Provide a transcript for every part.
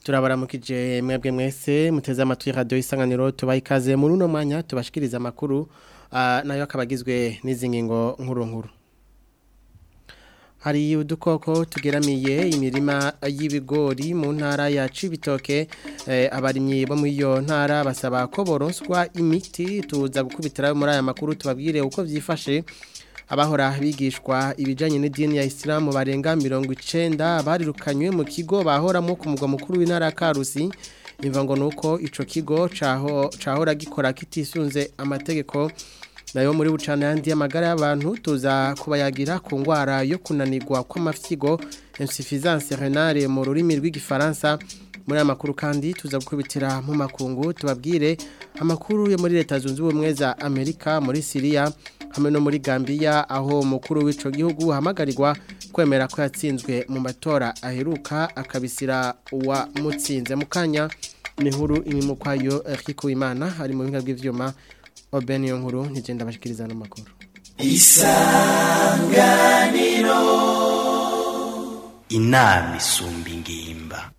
turabaramukije mwebwe mwese muteze amatwi radio isanganiro tubaye ikaze muri uno mwanya tubashikiriza amakuru uh, nayo akabagizwe n'izi ngingo nkuru nkuru hari udukoko tugeramiye imirima y'ibigori mu ntara ya Cibitoke eh, abarimyi bo muri iyo ntara basaba ko boronswa imiti tuza gukubitira muri aya makuru tubabwire uko vyifashe abahora bigishwa ibijanye n'idini ya Islam barenga 90 barirukanywe mu kigo bahoramo ku mugwa mukuru w'intara Karusi imva ngo nuko ico kigo caho cahora gikora kitisunze amategeko nayo muri bucana yandi y'amagara y'abantu tuza kubayagira ku ngwara yo kunanirwa kw'amafyigo insuffisance renale mu rurimi rw'igifaransa muri amakuru kandi tuza gukubitira mu makungu tubabwire amakuru yo muri leta zunze ubumwe za Amerika muri Syria hamwe no muri Gambia aho umukuru w'ico gihugu hamagarirwa kwemera ko yatsinzwe mu matora aheruka akabisira uwa mutsinze mukanya ni nkuru imwe kwayo Eric Uwimana ari mu binga bw'ivyuma Obeni nkuru ntigenda bashikiriza no makuru Isanganiro Inami isumba ingimba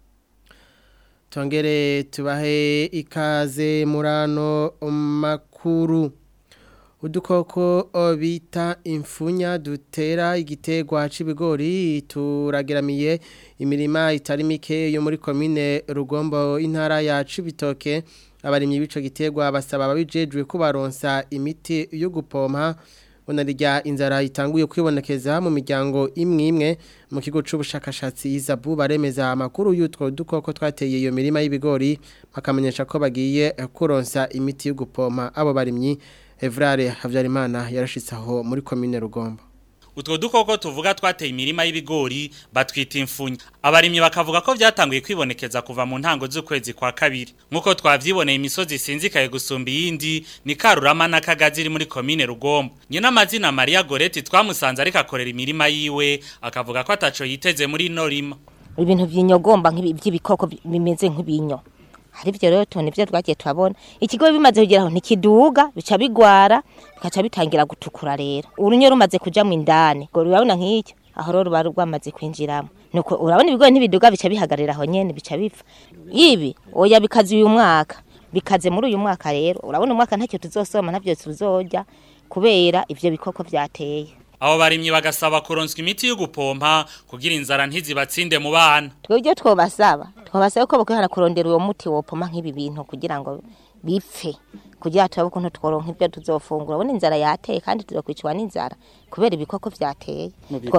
Tongere tubahe ikaze murano makuru udukoko bita imfunya dutera igitegwa c'ibigori turageramiye imirima itari mike yo muri komine Rugombo intara ya Cibitoke abarimyi bico gitegwa basaba ababijejwe kubaronsa imiti yo gupompa onarya inzara itanguye kwibonekeza mu miryango imwe imwe mu kigo c'ubushakashatsi Izabu baremeza amakuru y'utwo dukoko twateye iyo mirima y'ibigori bakamenyesha ko bagiye kuronsa imiti yo gupompa abo barimyi Evrare Havyarimana yarashitse aho muri komine Rugombo utwo dukoko tuvuga twateye imirima y'ibigori batwita imfunya abarimyi bakavuga ko byatanguye kwibonekeza kuva mu ntango z'ukwezi kwa kabiri nk'uko twavyiboneye imisozi isinzikaye gusumba iyindi ni karurama na kagazi iri muri komine rugombo nyina amazina maria goreti twamusanze ariko akorera imirima yiwe akavuga ko ataco yiteze muri ino rima ibintu vy'inyogomba nk'iby'ibikoko bimeze nk'ibinyo hari byo rero tubona ibyo twagiye turabona ikigo bimaze kugera aho ntikiduga bica bigwara bikaca bitangira gutukura rero urunyo rumaze kuja mu indani ngo urabona nk'icyo aho rero ruba rwamaze kwinjiramo nuko urabona ibigori ntibiduga bica bihagarira aho nyene bica bipfa ibi oya bikaze uyu mwaka bikaze muri uyu mwaka rero urabona umwaka ntacyo tuzosoma ntavyo tuzorya kubera ivyo bikoko vyateye abo barimyi bagasaba kuronswa imiti yo gupompa kugira inzara ntizibatsinde mu bana twebwe twobasaba twabasaba ko bakwihana kurondera uwo muti wopoma nk'ibi bintu kugira ngo bipfe kugira turabe ukuntu tworonka ibyo tuzofungura ubona inzara yateye kandi tuzokwicwa n'inzara kubera ibikoko vyateye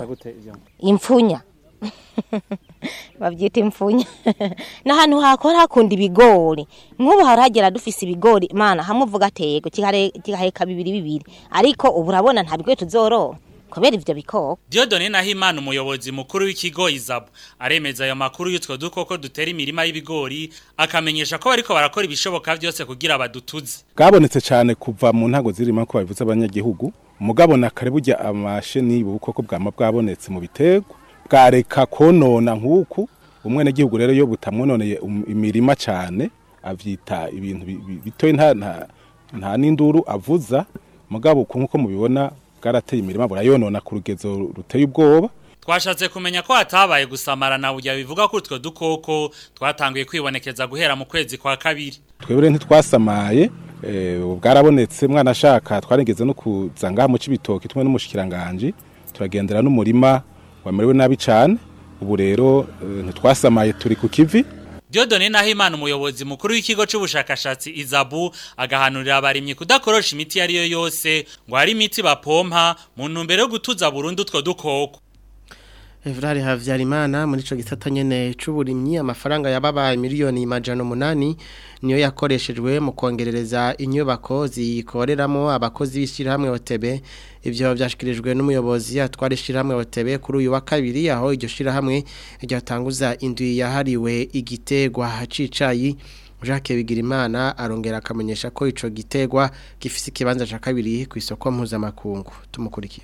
imfunya bavyita imfunya n'ahantu hakora hakunda ibigori nk'ubu haragera dufise ibigori mana hamwe uvuga atego kigaheka bibiri bibiri ariko ubu urabona nta bigori tuzoroha kubera ivyo bikoko Diodone Nahimana umuyobozi mukuru w'ikigo Izabu aremeza ayo makuru y'utwo dukoko dutera imirima y'ibigori akamenyesha ko bariko barakora ibishoboka byose kugira badutuze bwabonetse cyane kuva mu ntago zirimo ko babivuze abanyagihugu mugabo na kare burya amasheni bukoko bwama bwabonetse mu bitego bwareka konona nk'uku umwene gihugu rero yo butamwononeye imirima cyane avyita ibintu bitoye nta nta n'induru avuza mugabo nkuko mubibona bwarateye imirima burayonona ku rugezo ruteye ubwoba twashatse kumenya ko hatabaye gusamarana burya bivuga ko utwo dukoko twatanguye kwibonekeza guhera mu kwezi kwa kabiri twebwe ntitwasamaye bwarabonetse mwana ashaka twarengeze no kuza ngaha mu cibitoki tumwe n'umushikiranganje turagendera n'umurima wamerewe nabi cyane ubu rero ntitwasamaye turi ku kivi Diodone Nahimana umuyobozi mukuru w'ikigo c'ubushakashatsi Izabu agahanurira abarimyi kudakorosha imiti yari yo yose ngo hari imiti bapompa mu ntumbero yo gutuza burundu utwo dukoko Evrari Havyarimana muri ico gisata nyene c'uburimyi amafaranga yababaye miliyoni majana umunani niyo yakoreshejwe mu kongerereza inyubako zikoreramo abakozi b'ishirahamwe OTB ivyo byashikirijwe n'umuyobozi atwara ishirahamwe OTB kuri uyu wa kabiri aho iryo shirahamwe ryatanguza indwi yahariwe igitegwa cicayi Jacques Bigirimana arongera akamenyesha ko ico gitegwa gifise ikibanza ca kabiri ku isoko mpuzamakungu tumukurikire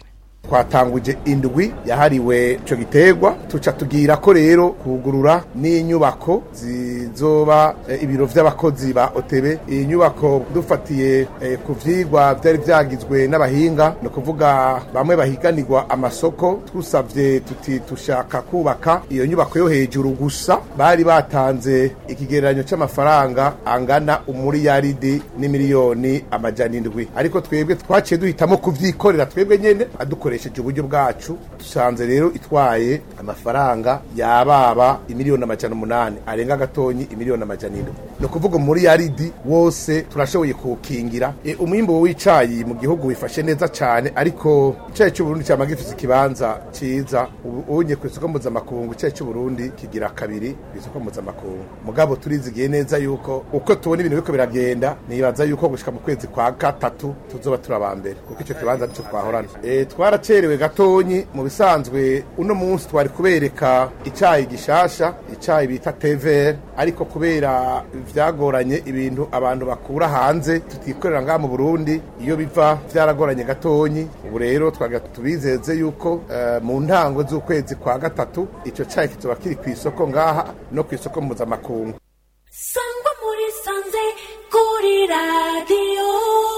twatanguje indwi yahariwe ico giterwa tuca tugira ko rero kugurura n'inyubako zizoba eh, ibiro vy'abakozi ba OTB iyi nyubako dufatiye eh, ku vyigwa vyari vyagizwe n'abahinga no kuvuga bamwe bahiganirwa amasoko twusavye tuti tushaka kubaka iyo nyubako yo hejuru gusa bari batanze ikigereranyo c'amafaranga angana umuriyaridi n'imiliyoni amajana indwi ariko twebwe twaciye duhitamo kuvyikorera twebwe nyene adukoresheje uburyo bwacu dusanze rero itwaye amafaranga yababa imiliyoni amajana umunani arenga gatonyi imiliyoni amajana indwi ni ukuvuga umuriyaridi wose turashoboye kuwukingira e, umwimbu w'icayi mu gihugu wifashe neza cane ariko icayi c'uburundi cama gifise ikibanza ciza ubu unye ku isoko mpuzamakungu icayi c'uburundi kigira kabiri ku isoko mpuzamakungu mugabo turizigiye neza yuko uko tubona ibintu biriko biragenda nibaza yuko gushika mu kwezi kwa gatatu tuzoba turaba mbere kuko ico kibanza nico twahorana e, twaracerewe gatonyi mu bisanzwe uno munsi twari kubereka icayi gishasha icayi bita tever ariko kubera vyagoranye ibintu abantu bakura hanze tutikorera ngaha mu Burundi iyo biva vyaragoranye gatonyi ubu rero twaga tubizeze yuko uh, mu ntango z'ukwezi kwa gatatu ico cayi kizoba kiri ku isoko ngaha no ku isoko mpuzamakungu sangwa muri sanze kuri radiyo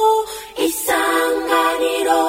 isanganiro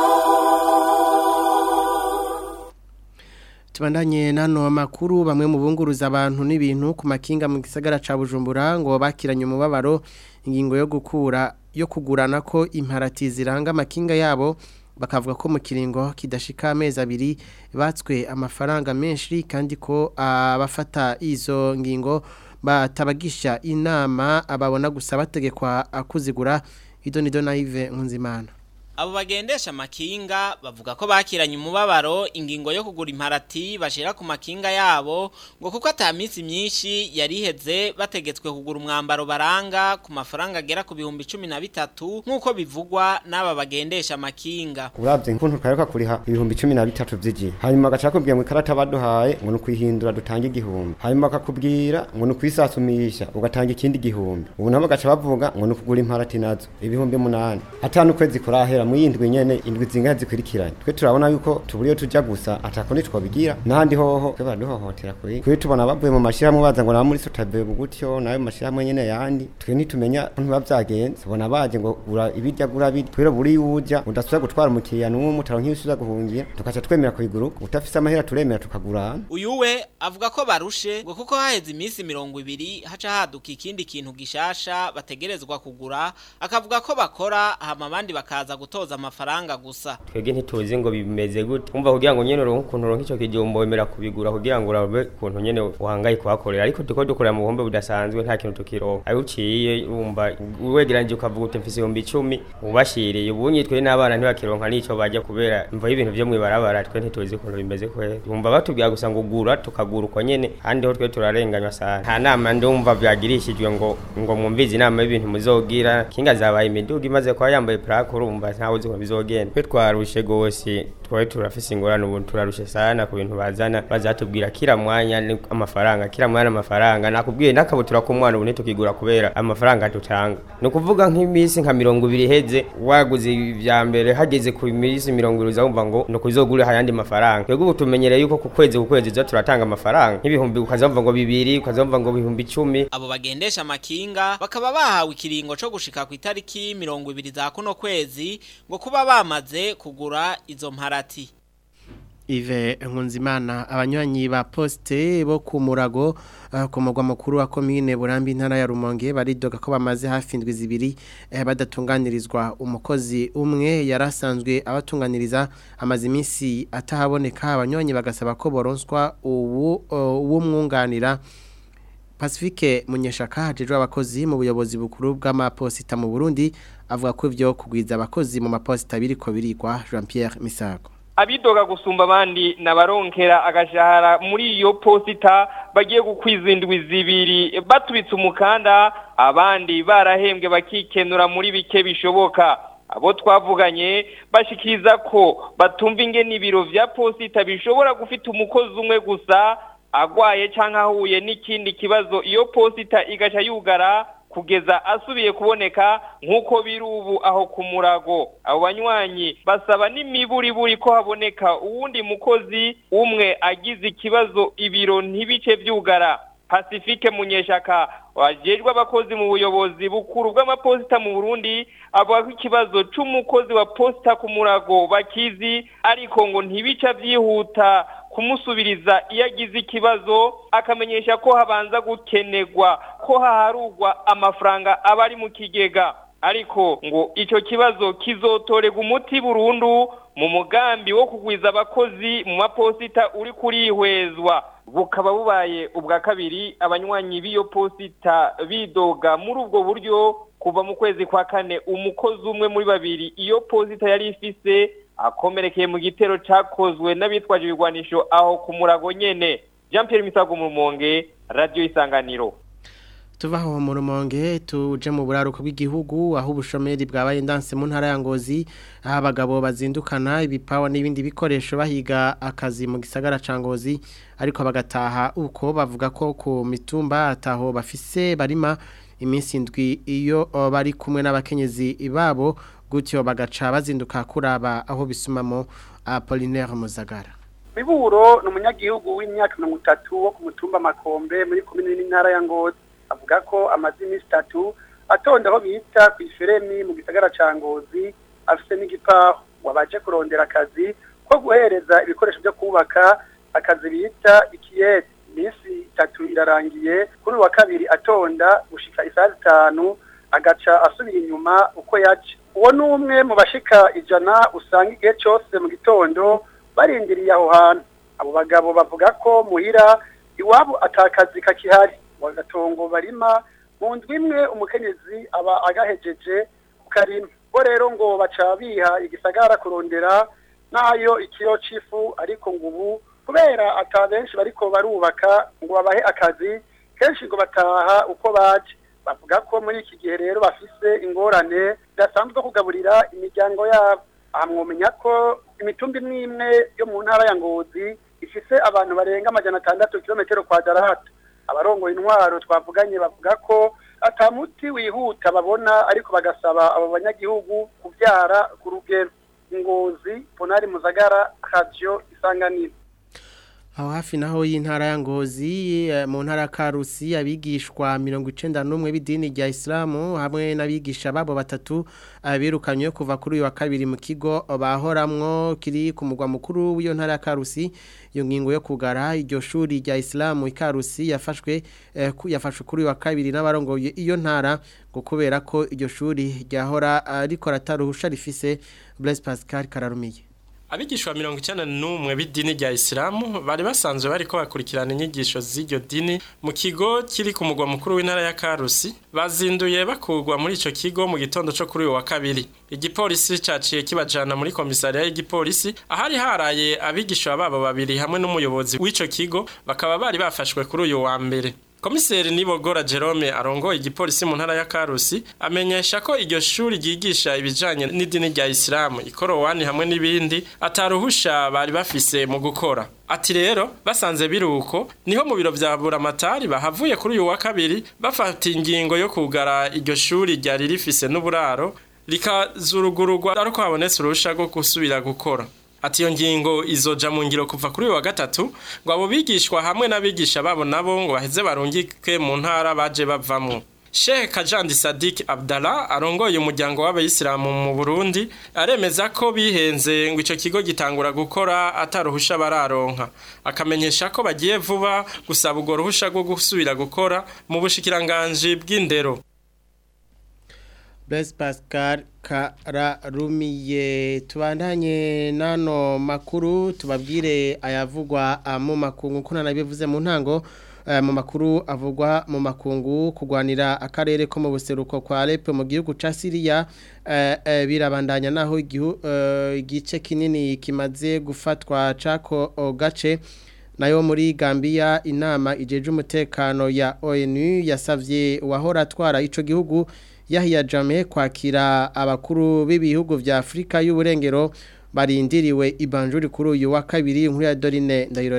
Tubandanye nano makuru bamwe mu bunguruza abantu n'ibintu ku makinga mu gisagara ca Bujumbura ngo bakiranye umubabaro ingingo yo gukura yo kugurana ko imparati ziranga amakinga yabo bakavuga ko mu kiringo kidashika amezi abiri batswe amafaranga menshi kandi ko abafata izo ngingo batabagisha inama ababona gusa bategekwa kuzigura idonido na Yves Nkunzimana Abo bagendesha makinga bavuga ko bakiranye umubabaro ingingo yo kugura imparati bashira ku makinga yabo ngo kuko ata minsi myinshi yariheze bategetswe kugura umwambaro baranga ku mafaranga agera ku bihumbi cumi na bitatu nk'uko bivugwa n'aba bagendesha makinga uravye nkuntu kayoka kuriha ibihumbi cumi na bitatu vy'igi hanyuma agaca akubwira ngo ikarata baduhaye ngo ni ukwihindura dutanga igihumbi hanyuma akakubwira ngo ni ukwisasumisha ugatanga ikindi gihumbi ubu nabo bagaca bavuga ngo ni ukugura imparati nazo ibihumbi munani atanu ukwezi kurahera mu yindwi nyene indwi zingahe zikurikiranye twe turabona yuko tuburiyo tuja gusa atako nitwobigira n'ahandi hoho twe baraduhohotera kuri kuri tubona bavuye mu mashirahamwe baza ngo nabo muri sotabe gutyo nayo mashirahamwe nyene yandi twe ntitumenya ntiba vyagenze tubona baje ngo gura ibirya gura biri twero buri uja udasubira gutwara umukiriya n'umwe utaronka ibisubiza guhungira tukaca twemera kuyigura utafise amahera turemera tukagurana uyu we avuga ko barushe ngo kuko haheze iminsi mirongo ibiri haca haduka ikindi kintu gishasha bategerezwa kugura akavuga ko bakora hama abandi bakaza gutoza amafaranga gusa twebwe ntituzi ngo bimeze gute umva kugira ngo nyene uronke ukuntu uronka ico kijumbo wemera kubigura kugira ngo urabe ukuntu nyene uhangaye kuhakorera ariko tuko dukorera mu buhombe budasanzwe nta kintu tukironka ayo uciye wumva wegeranije ukavuga uti mfise ibihumbi icumi ubashiriye ubunye twe n'abana ntibakironka n'ico bajya kubera imva y'ibintu vyo mwibarabara twe ntituzi ukuntu bimeze kwera wumva batubwira gusa ngo gura tukagura uko nyene kandi ho twe turarenganywa sana nta nama ndumva vyagirishijwe ngo ngo mwumvize inama y'ibintu muzogira kinga zabaye imiduga imaze kuba yambaye plaque urumva ntawe uzi ko bizogenda twe twarushe gose twari turafise ingorane ubu turarushe sana ku bintu bazana bazatubwira kila mwanya ni amafaranga kila mwanya amafaranga nakubwiye n'akabutura k'umwana ubu ntitukigura kubera amafaranga dutanga ni ukuvuga nk'iminsi nka mirongo ibiri iheze waguze ibya mbere hageze ku minsi mirongo ibiri uzumva ngo ni ukuzogura ayandi mafaranga twebwe ubu tumenyereye yuko ku kwezi ku kwezi tuza turatanga amafaranga nk'ibihumbi ukazumva ngo bibiri ukazumva ngo ibihumbi icumi abo bagendesha amakinga bakaba bahawe ikiringo co gushika ku itariki mirongo ibiri za kuno kwezi ngo kuba bamaze kugura izo mparati Ive Nkunzimana abanywanyi ba poste bo ku murago uh, ku mugwa mukuru wa commune Burambi ntara ya Rumonge baridoga ko bamaze hafi indwi zibiri eh, badatunganirizwa umukozi umwe yarasanzwe abatunganiriza amazi iminsi atahaboneka abanywanyi bagasaba ko boronswa ubu uh, umwunganira Pacifique Munyeshaka hajejwe abakozi mu buyobozi bukuru bw'amaposita mu Burundi avuga ko ivyo kugwiza abakozi mu maposita biriko birikwa Jean Pierre Misago abidoga gusumba abandi nabaronkera agashahara muri iyo posita bagiye gukwiza indwi zibiri batubitse umukanda abandi barahembwe bakikenura muri bike bishoboka abo twavuganye bashikiriza ko batumva ingene ibiro vya posita bishobora gufita umukozi umwe gusa agwaye canke ahuye n'ikindi kibazo iyo posita igaca yugara kugeza asubiye kuboneka nk'uko biri ubu aho ku murago abo banywanyi basaba n'imiburiburi ko haboneka uwundi mukozi umwe agize ikibazo ibiro ntibice byugara Pacifique Munyeshaka wajejwe abakozi mu buyobozi bukuru bw'amaposita mu Burundi avuga ko ikibazo c'umukozi wa posta ku murago bakizi ariko ngo ntibica vyihuta kumusubiriza iyo agize ikibazo akamenyesha ko habanza gukenegwa ko haharugwa amafaranga aba ari mu kigega ariko ngo ico kibazo kizotorega umuti burundu mu mugambi wo kugwiza abakozi mu maposita uri kurihwezwa bukaba bubaye ubwa kabiri abanywanyi b'iyo posita bidoga muri ubwo buryo kuva mu kwezi kwa kane umukozi umwe muri babiri iyo posita yari ifise akomerekeye mu gitero cakozwe n'abitwaje ibigwanisho aho ku murago nyene Jean Pierre Misago mu Rumonge Radio Isanganiro tuva aho mu rumonge tuje mu buraruko bw'igihugu aho ubushomeri bwabaye ndanse mu ntara ya ngozi aho abagabo bazindukana ibipawa n'ibindi bikoresho bahiga akazi mu gisagara ca ngozi ariko bagataha uko bavuga ko ku mitumba ataho bafise barima iminsi indwi iyo bari kumwe n'abakenyezi babo gutyo bagaca bazinduka kuraba aho bisumamo Apollinaire Muzagara Miburo ni umunyagihugu w'imyaka mirongo itatu wo ku mutumba Makombe muri komine n'intara ya Ngozi avuga ko amaze iminsi itatu atonda aho bita ku iferemi mu gisagara ca Ngozi afise n'igipaho wabaje kurondera akazi ko guhereza ibikoresho byo kubaka akazi bita ikiyete iminsi itatu irarangiye kuri wa kabiri atonda gushika isaha zitanu agaca asubira inyuma uko yaje uwo ni umwe mu bashika ijana usanga igihe cyose mu gitondo barindiriye aho hantu abo bagabo bavuga ko muhira iwabo atakazi kakihari wagatongo barima mu ndwi imwe umukenyezi aba agahejeje ku karima bo rero ngo baca biha igisagara kurondera nayo ikiro c'ifu ariko ngo ubu kubera ata benshi bariko barubaka ngo babahe akazi kenshi ngo bataha uko baje bavuga ko muri iki gihe rero bafise ingorane zidasanzwe kugaburira imiryango yabo aha mwomenya ko imitumba imwe imwe yo mu ntara ya ngozi ifise abantu barenga amajana atandatu kilometero kwadaratu abarongoye intwaro twavuganye bavuga ko ata muti wihuta babona ariko bagasaba abo banyagihugu kubyara ku rugero ngozi ponari muzagara radio isanganiro aho hafi naho y'intara ya ngozi mu ntara ya karusi abigishwa mirongo icenda n'umwe b'idini rya isilamu hamwe n'abigisha babo batatu birukanywe kuva kuri uyu wa kabiri mu kigo bahoramwo kiri ku mugwa mukuru w'iyo ntara ya karusi iyo ngingo yo kugara iryo shuri rya isilamu ikarusi yafashwe yafashwe kuri uyu wa kabiri n'abarongoye iyo ntara ngo kubera ko iryo shuri ryahora rikora ataruhusha rifise Blaise Pascal Kararumiye abigishwa mirongo icyenda n'umwe b'idini rya isilamu bari basanzwe bariko bakurikirana inyigisho z'iryo dini mu kigo kiri ku mugwa mukuru w'intara ya karusi bazinduye bakurwa muri ico kigo mu gitondo co kuri uyu wa kabiri igipolisi caciye kibajana muri komisariya y'igipolisi ahari haraye abigishwa babo babiri hamwe n'umuyobozi w'ico kigo bakaba bari bafashwe kuri uyu wa mbere komiseri nibogora Jerome arongoye igipolisi mu ntara ya Karusi amenyesha ko iryo shuri ryigisha ibijanye n'idini rya Islam ikorowani hamwe n'ibindi ataruhusha bari bafise mu gukora ati rero basanze biruko niho mu biro vya buramatari bahavuye kuri uyu wa kabiri bafata ingingo yo kugara iryo shuri ryari rifise n'uburaro rikazurugururwa ariko habonetse uruhusha rwo gusubira gukora ati iyo ngingo izoja mu ngiro kuva kuri wa gatatu ngo abo bigishwa hamwe n'abigisha babo nabo ngo baheze barungike mu ntara baje bavamwo Sheikh Kajandi Sadik Abdallah arongoye umuryango w'abayisilamu mu Burundi aremeza ko bihenze ngo ico kigo gitangura gukora ataruhusha bararonka akamenyesha ko bagiye vuba gusaba ugo ruhusha rwo gusubira gukora mu bushikiranganje bw'indero Blaise Pascal Kararumiye tubandanye nano makuru tubabwire ayavugwa mu makungu kuna nabivuze mu ntango mu makuru avugwa mu makungu kugwanira akarere ko mu buseruko kwa Alep mu gihugu ca Syria birabandanya naho igice kinini kimaze gufatwa cako gace nayo muri Gambia inama ijeje umutekano ya ONU yasavye wahora atwara ico gihugu yahiya jame kwakira abakuru b'ibihugu vya Afrika y'uburengero barindiriwe ibanjuri kuri uyu wa kabiri inkuru ya Dorine Ndayirorere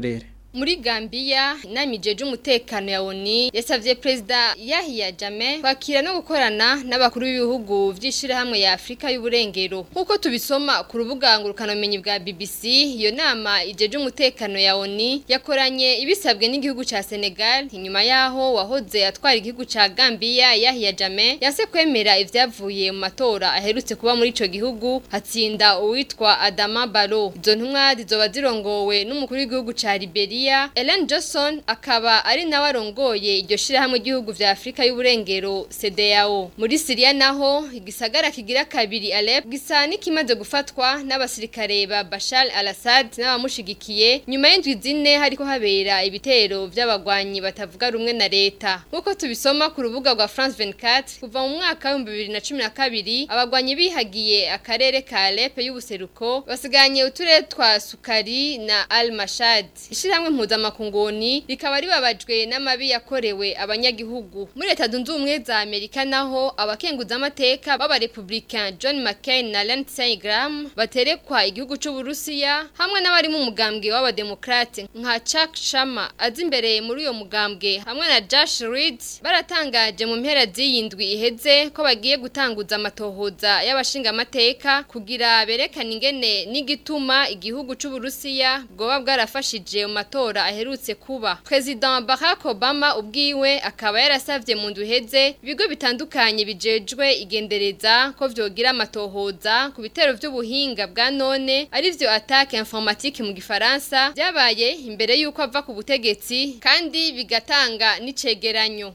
Muri Gambia inama ijeje umutekano ya ONU yasavye Perezida Yahya Jammeh kwakira no gukorana n'abakuru b'ibihugu vy'ishirahamwe ya Afrika y'uburengero nkuko tubisoma ku rubuga ngurukanomenyi bwa BBC iyo nama ijeje umutekano ya ONU yakoranye ibisabwe n'igihugu ca Senegal inyuma yaho wahoze atwara igihugu ca Gambia Yahya Jammeh yase kwemera ivyavuye mu matora aherutse kuba muri ico gihugu hatsinda uwitwa Adama Barrow izo ntumwa zizoba zirongowe n'umukuru w'igihugu ca Liberia Ellen Johnson akaba ari nawe arongoye iryo shirahamwe ry'ibihugu vya Afrika y'uburengero CEDEAO muri Syria naho igisagara kigira kabiri Alep gisa n'ikimaze gufatwa n'abasirikare ba Bashar al-Assad n'abamushigikiye nyuma y'indwi zine hariko habera ibitero vy'abagwanyi batavuga rumwe na leta nkuko tubisoma ku rubuga rwa France 24 kuva mu mwaka wa 2012 abagwanyi bihagiye akarere ka Alep y'ubuseruko basiganye uturere twa Sukari na Al-Mashad ishiramwe impuzamakunguni rikaba ribabajwe n'amabi yakorewe abanyagihugu muri leta zunze ubumwe za amerika naho abakenguza amateka b'abarepublicain john mccain na lindsey graham baterekwa igihugu c'uburusiya hamwe n'abari mu mugambwe w'abademokrate nka chuck shama azi imbere muri uyo mugambwe hamwe na josh reed baratangaje mu mpera z'iyindwi iheze ko bagiye gutanguza amatohoza y'abashingamateka kugira berekane ingene n'igituma igihugu c'uburusiya bwoba bwarafashije mu matora aherutse kuba President Barack Obama ubwiwe akaba yarasavye mu nduheze ibigo bitandukanye bijejwe igendereza ko vyogira amatohoza ku bitero vy'ubuhinga bwa none arivyo attaque informatique mu gifaransa byabaye imbere yuko ava ku butegetsi kandi bigatanga n'icegeranyo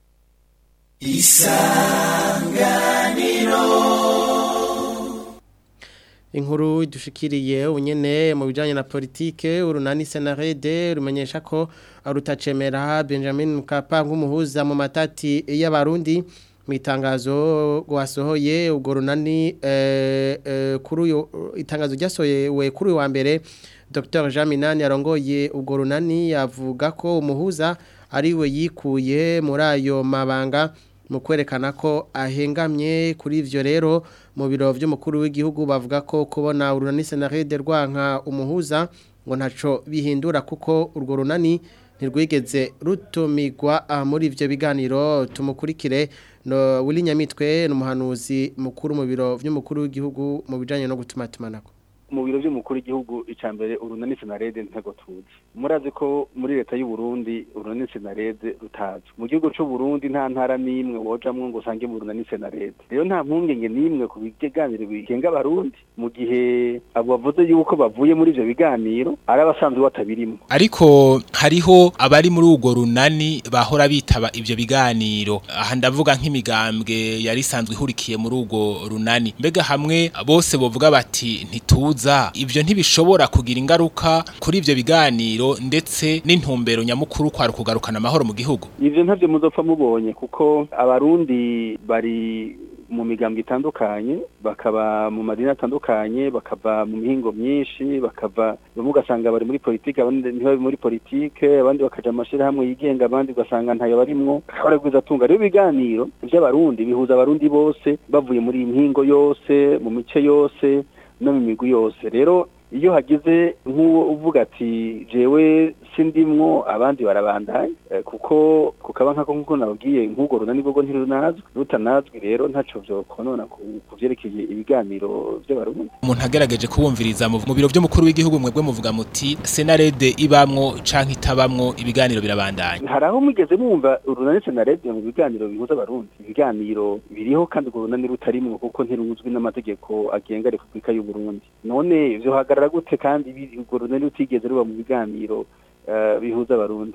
inkuru dushikiriye unyene mu bijanye na politike urunani senarede rumenyesha ko rutacemera Benjamin Mkapa nk'umuhuza mu matati y'abarundi mu itangazo rwasohoye ubwo runani eh, eh, kuri uyu itangazo ryasohoye kuri uyu wa mbere Dr Jean Minani arongoye ubwo runani yavuga ko umuhuza ari we yikuye muri ayo mabanga mu kwerekana ko ahengamye kuri ivyo rero mu biro vy'umukuru w'igihugu bavuga ko kubona urunani senarede rwanka umuhuza ngo ntaco bihindura kuko urwo runani ntirwigeze rutumigwa muri ivyo biganiro tumukurikire no Willy Nyamitwe n'umuhanuzi mukuru mu biro vy'umukuru w'igihugu mu bijanye no gutuma tumanako mu biro by'umukuru w'igihugu icambere urunani senarede ntago tuzi murazi ko muri leta y'u Burundi urunani senarede rutazi mu gihugu cy'u Burundi nta ntara n'imwe wojamwe ngo usange mu urunani senarede rero nta mpungenge n'imwe ku biganiro bigenga abarundi mu gihe abo bavuze yuko bavuye muri ivyo biganiro ari abasanzwe batabirimo ariko hariho abari muri urwo runani bahora bitaba ivyo biganiro aha ndavuga nk'imigambwe yari isanzwe ihurikiye muri urwo runani mbega hamwe bose bovuga bati ntituzi ibyo ntibishobora kugira ingaruka kuri ibyo biganiro ndetse n'intumbero nyamukuru kwari kugarukana amahoro mu gihugu ibyo ntabyo muzopfa mubonye kuko abarundi bari mu migambwe itandukanye bakaba mu madini atandukanye bakava mu mihingo myinshi bakava bamwe ugasanga bari muri politike abandi ntibari muri politike abandi bakaja mu mashyirahamwe yigenga abandi ugasanga ntayo barimwo akaba ari atunga rero ibiganiro by'abarundi bihuza abarundi bose bavuye muri iyi mihingo yose mu mice yose no mu migwi yose rero iyo hagize nk'uwo uvuga ati jewe sindimwo abandi barabandanya kuko kukaba nkako nkuko nabwiye nk'urwo runani bwo ntirunazwi rutanazwi rero ntaco vyokonona ku vyerekeye ibiganiro vy'abarundi umuntu agerageje kubumviriza mu biro vy'umukuru w'igihugu mwebwe muvuga muti senarede ibamwo canke itabamwo ibiganiro birabandanya hari aho mugeze mwumva urunani senarede mu biganiro bihuza abarundi ibiganiro biriho kandi urwo runani rutarimwo kuko ntiruzwi n'amategeko agenga repubulika y'u Burundi none vyohagarara gute kandi urwo runani rutigeze ruba mu biganiro bihuza abarundi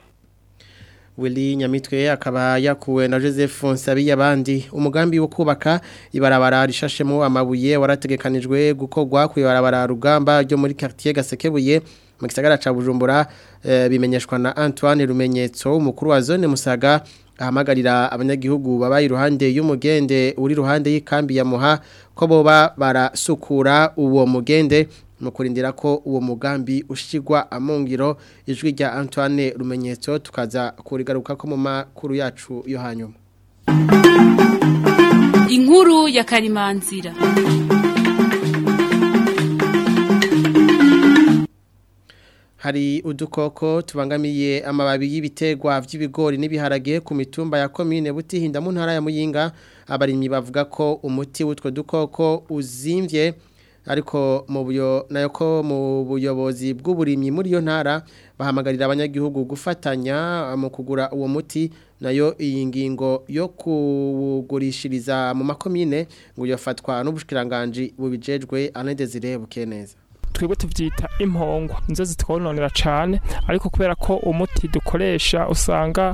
Willy Nyamitwe akaba yakuwe na Joseph Nsabiye abandi umugambi wo kubaka ibarabara rishashemo amabuye warategekanijwe gukorwa ku ibarabara rugamba ryo muri quartier Gasekebuye mu gisagara ca Bujumbura e, bimenyeshwa na Antoine Rumenyetso umukuru wa zone Musaga ahamagarira abanyagihugu babaye iruhande y'umugende uri ruhande y'ikambi ya Muha ko boba barasukura uwo mugende mu kurindira ko uwo mugambi ushigwa amungiro ijwi rya Antoine Rumenyetso tukaza kurigaruka ko mu makuru yacu yo hanyuma Inkuru ya Karimanzira hari hari udukoko tubangamiye amababi y'ibiterwa by'ibigori n'ibiharage ku mitumba ya komine butihinda mu ntara ya muyinga abarimyi bavuga ko umuti w'utwo dukoko uzimvye ariko mu buyo nayo ko mu buyobozi bw'uburimyi muri yo ntara bahamagarira abanyagihugu gufatanya mu kugura uwo muti nayo iyi ngingo yo kugurishiriza mu makomine ngo yafatwa n'ubushikiranganje bubijejwe anedezire bukeneza twebwe tuvyita impongwa nizo zitwononera cane ariko kubera ko umuti dukoresha usanga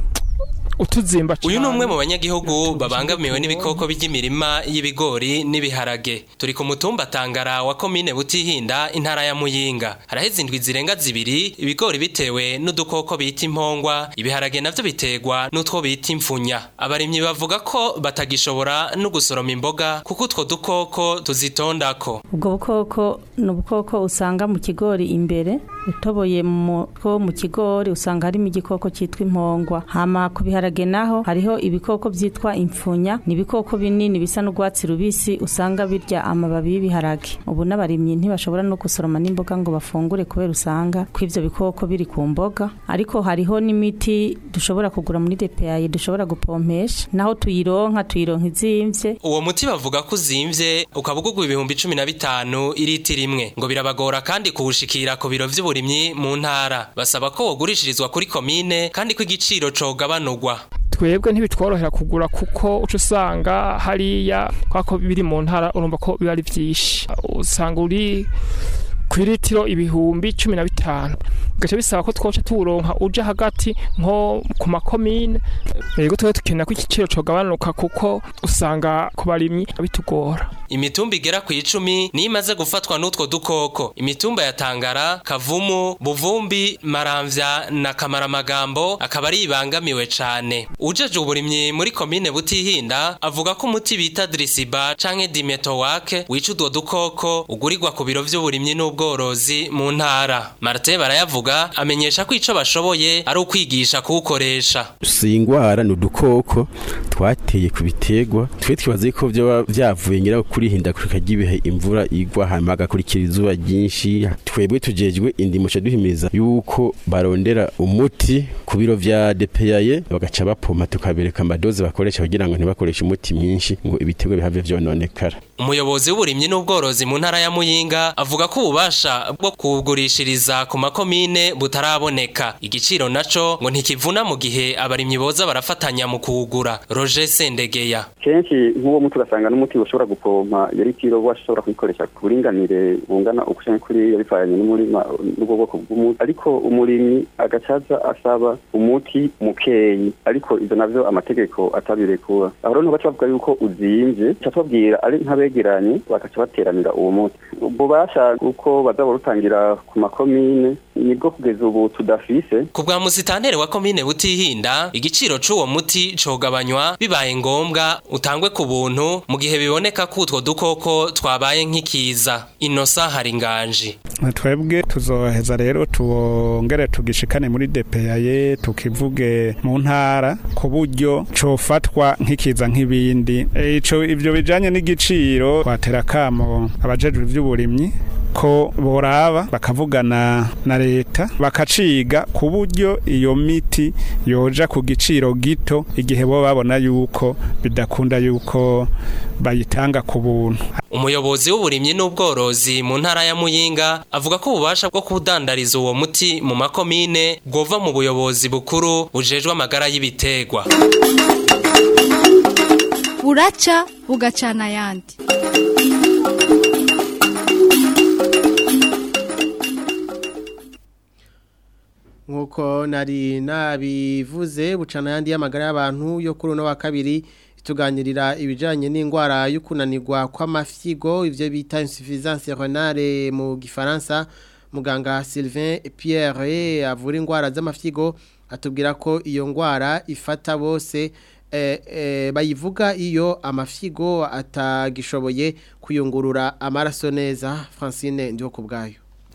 utuzimba uyu ni umwe mu banyagihugu babangamiwe n'ibikoko by'imirima y'ibigori n'ibiharage turi ku mutumba tangara wa komine butihinda intara ya muyinga haraheze indwi zirenga zibiri ibigori bitewe n'udukoko bita impongwa ibiharage navyo biterwa n'utwo bita imfunya abarimyi bavuga ko batagishobora no gusoroma imboga kuko utwo dukoko tuzitondako ubwo bukoko ni ubukoko usanga mu kigori imbere utoboye mu two mu kigori usanga harimo igikoko cyitwa impongwa hama ku biharage naho hariho ibikoko byitwa imfunya ni ibikoko binini bisa n'urwatsi rubisi usanga birya amababi y'ibiharage ubu n'abarimyi ntibashobora no gusoroma n'imboga ngo bafungure kubera usanga ko ivyo bikoko biri ku mboga ariko hariho n'imiti dushobora kugura muri DPI dushobora gupompesha naho tuyironka tuyironka izimvye uwo muti bavuga ko uzimvye ukaba ugugwa ibihumbi cumi na bitanu iriti rimwe ngo birabagora kandi kuwushikira ku biro vy'uburimyi mu ntara basaba ko wogurishirizwa kuri komine kandi ko igiciro cogabanurwa twebwe ntibitworohera kugura kuko uca usanga hariya kwako biri mu ntara urumva ko biba ari byinshi usanga uri ku iritiro ibihumbi cumi na bitanu bigaca bisaba ko twoca tuwuronka uja hagati nko ku makomine yego twebwe dukenera ko igiciro cogabanuka kuko usanga ku barimyi bitugora imitumba igera ku icumi niyo imaze gufatwa n'utwo dukoko imitumba ya tangara kavumu buvumbi maramvya na kamaramagambo akaba ari ibangamiwe cane ujeje uburimyi muri komine butihinda avuga ko umuti bita drisiba canke dimetowake wica udwo dukoko ugurirwa ku biro vy'uburimyi n'ubworozi mu ntara martin barayavuga amenyesha ko ico bashoboye ari ukwigisha kuwukoresha si ingwara ni udukoko twateye ku biterwa twe twibaza ko vyoba vyavuye ngira kurihinda kurika ry'ibihe imvura igwa hama hagakurikira izuba ryinshi twebwe tujejwe indimo ca duhimiriza yuko barondera umuti ku biro vya DPAye bagaca bapoma tukabereka amadoze bakoresha kugira ngo ntibakoreshe umuti mwinshi ngo ibiterwa bihave vyononekara umuyobozi w'uburimyi n'ubworozi mu ntara ya muyinga avuga ko ububasha bwo kuwugurishiriza ku makomine butaraboneka igiciro naco ngo ntikivuna mu gihe abarimyi boza barafatanya mu kuwugura roger sendegeya kenshi nk'uwo muti ugasanga n'umuti ushobora gupompa yari kiro washobora kuyikoresha ku buringanire bungana ukushanka kuri bivanye n'umurima n'ubwo bwoko bw'umuti ariko umurimyi agacaza asaba umuti mukeyi ariko ivyo navyo amategeko atabirekura aho rero baca bavuga yuko uzimvye ca tubabwira ari nk'abegeranye bakaca bateranira uwo muti ububasha uko baza barutangira ku makomine nibwo kugeza ubu tudafise ku bwa musitanteri wa komine butihinda igiciro c'uwo muti cogabanywa bibaye ngombwa utangwe ku buntu mu gihe biboneka ko utwo dukoko twabaye nk'ikiza inosa hari inganji twebwe tuzoheza rero tuwongere tugishikane muri DPAye tukivuge mu ntara ku buryo cofatwa nk'ikiza nk'ibindi ico ivyo bijanye n'igiciro twatera kamo abajejwe ivy'uburimyi ko boraba bakavugana na leta bakaciga ku buryo iyo miti yoja ku giciro gito igihe bo babona yuko bidakunda yuko bayitanga ku buntu umuyobozi w'uburimyi n'ubworozi mu ntara ya muyinga avuga ko ububasha bwo kudandariza uwo muti mu makomine bwova mu buyobozi bukuru bujejwe amagara y'ibiterwa buraca bugacana ayandi nkuko nari nabivuze bucana yandi y'amagara y'abantu yo kuri uno wa kabiri tuganirira ibijanye n'indwara y'ukunanirwa kw'amafyigo ivyo bita insuffisance renale mu gifaransa muganga Sylvain Pierre avura indwara z'amafyigo atubwira ko iyo ndwara ifata bose eh, eh, bayivuga iyo amafyigo atagishoboye kuyungurura amaraso neza Francine ndiho kubgayo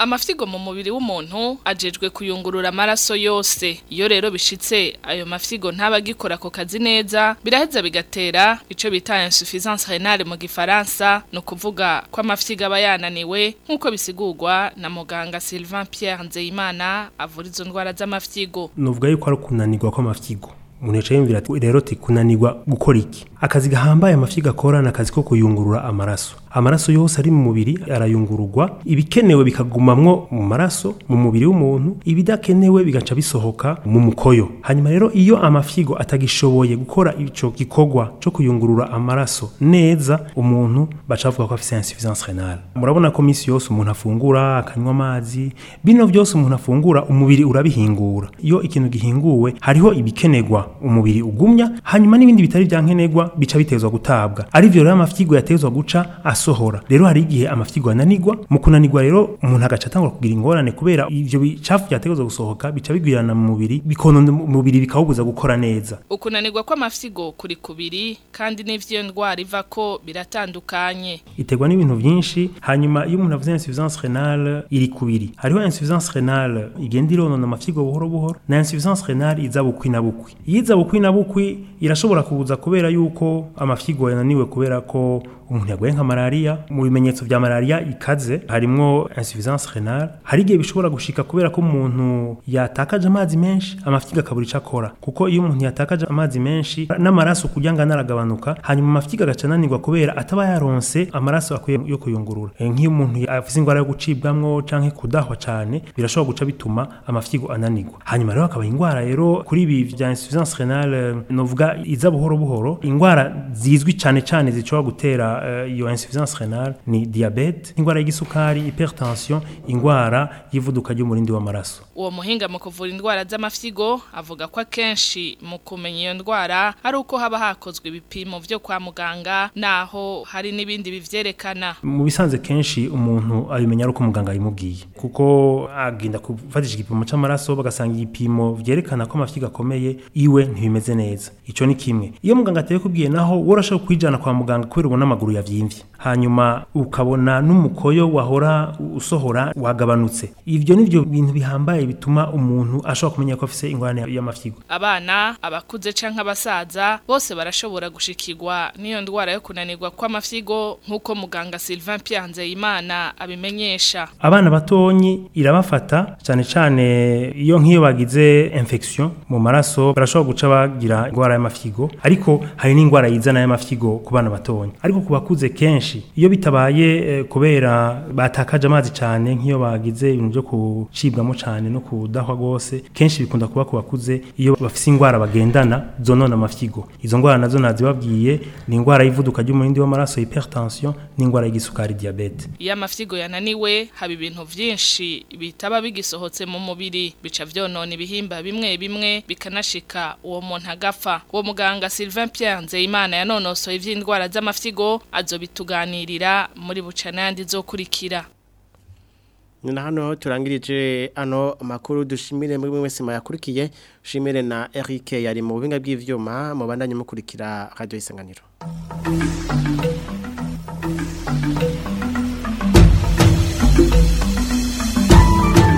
amafyigo mu mubiri w'umuntu ajejwe kuyungurura amaraso yose iyo rero bishitse ayo mafyigo ntaba agikora ako kazi neza biraheza bigatera ico bita insuffisance rénale mu gifaransa no kuvuga ko amafyigo aba yananiwe nk'uko bisigurwa na muganga Sylvain Pierre Nzeyimana avura izo ndwara z'amafyigo nuvuga yuko ari kunanirwa kw'amafyigo umuntu yaciye yumvira ati rero ti kunanirwa gukora iki akazi gahambaye amafyigo akora ni akazi ko kuyungurura amaraso amaraso yose ari mu mubiri arayungururwa ibikenewe bikagumamwo mu maraso mu mubiri w'umuntu ibidakenewe bigaca bisohoka mu mukoyo hanyuma rero iyo amafyigo atagishoboye gukora ico gikorwa cyo kuyungurura amaraso neza umuntu baca bavuga ko afise insuffisance rénale murabona ko misi yose umuntu afungura akanywa amazi bino byose umuntu afungura umubiri urabihingura iyo ikintu gihinguwe hariho ibikenerwa umubiri ugumya hanyuma n'ibindi bitari byankenerwa bica bitezwa gutabwa ari byo rero amafyigo yatezwa guca asohora rero hari igihe amafyigo ananirwa mu kunanirwa rero umuntu agaca atangura kugira ingorane kubera ivyo bicafu byategezwa gusohoka bica bigwirana mu mubiri bikonona umubiri bikawubuza gukora neza ukunanirwa kw'amafyigo kuri kubiri kandi n'ivyo ndwara iva ko biratandukanye iterwa n'ibintu byinshi hanyuma iyo umuntu avuze insuffisance rénale iri kubiri hariho insuffisance rénale igenda ironona amafyigo buhoro buhoro na insuffisance rénale iza bukwi na bukwi iyiza bukwi na bukwi irashobora kubuza kubera yuko amafyigo yananiwe kubera ko umuntu yaguye nka malaria mu bimenyetso vya malaria ikaze harimwo insuffisance rénale hari igihe bishobora gushika kubera ko umuntu yatakaje amazi menshi amafyigo akabura ico akora kuko iyo umuntu yatakaje amazi menshi n'amaraso kugira ngo anaragabanuka hanyuma amafyigo agaca ananirwa kubera ataba yaronse amaraso akwiye yo kuyungurura e, nk'iyo umuntu afise ingwara yo gucibwamwo canke kudahwa cane birashobora guca bituma amafyigo ananirwa hanyuma rero akaba ingwara rero kuri ibi vya insuffisance rénale novuga iza buhoro buhoro ingwara zizwi cane cane zishobora gutera iyo uh, insuffisance rénale ni diabete ingwara y'igisukari hypertension ingwara y'ivuduka ry'umurindi w'amaraso uwo muhinga mu kuvura indwara z'amafyigo avuga ko akenshi mu kumenya iyo ndwara ari uko haba hakozwe ibipimo vyo kwa muganga naho hari n'ibindi bivyerekana mu bisanze kenshi umuntu abimenya ari uko muganga yimubwiye kuko agenda kufatisha igipimo c'amaraso bagasanga igipimo vyerekana ko amafyigo akomeye iwe ntibimeze neza ico ni kimwe iyo muganga ateye kubwiye naho worashobora kwijana kwa muganga kubera ubona amaguru yavyimvye hanyuma ukabona n'umukoyo wahora usohora wagabanutse ivyo nivyo bintu bihambaye bituma umuntu ashobora kumenya ko afise ingorane y'amafyigo abana abakuze canke abasaza bose barashobora gushikirwa n'iyo ndwara yo kunanirwa kw'amafyigo nk'uko muganga Sylvain Pierre Nzeyimana abimenyesha abana batonyi irabafata cyane cyane iyo nk'iyo bagize infection mu maraso barashobora guca bagira ingwara y'amafyigo ariko hari n'ingwara yizana y'amafyigo ku bana batonyi ariko ku bakuze kenshi iyo bitabaye eh, kubera batakaje amazi cyane nk'iyo bagize ibintu byo kucibwamo cyane no kudahwa gose kenshi bikunda kuba ku bakuze iyo bafise ingwara bagendana zonona amafyigo izo ngwara nazo nazibabwiye ni ingwara y'ivuduka ry'umurindi w'amaraso hypertension n'ingwara y'igisukari diabete iyo amafyigo yananiwe haba ibintu vyinshi bitaba bigisohotse mu mubiri bica vyonona ibihimba bimwe bimwe bikanashika uwo muntu agapfa uwo muganga Sylvain Pierre Nzeyimana yanonosoye ivy'indwara z'amafyigo azobituganirira muri bucana yandi zokurikira Nina hano turangirije ano makuru dushimire muri mwese mayakurikiye shimire na Eric yari mu bubinga bw'ivyuma mu bandanye mukurikira radio isanganiro